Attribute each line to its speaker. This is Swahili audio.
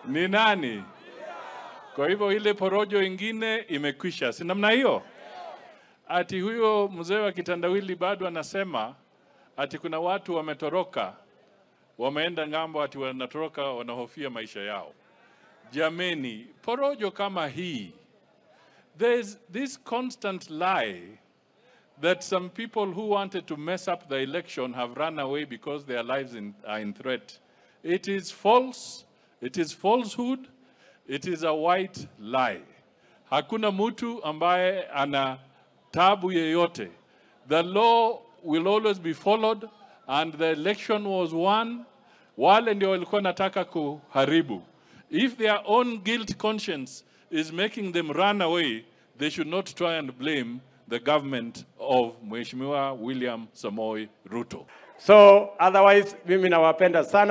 Speaker 1: ni nani? Kwa hivyo ile porojo ingine imekwisha, si namna hiyo? Ati huyo mzee wa kitandawili bado anasema ati kuna watu wametoroka, wameenda ng'ambo, ati wanatoroka, wanahofia maisha yao. Jameni, porojo kama hii, there's this constant lie that some people who wanted to mess up the election have run away because their lives in, are in threat. It is false, it is falsehood, it is a white lie. Hakuna mtu ambaye ana tabu yeyote. The law will always be followed and the election was won. Wale ndio walikuwa nataka kuharibu. If their own guilt conscience is making them run away, they should not try and blame the government of Mheshimiwa William Samoei Ruto.
Speaker 2: So otherwise mimi nawapenda sana.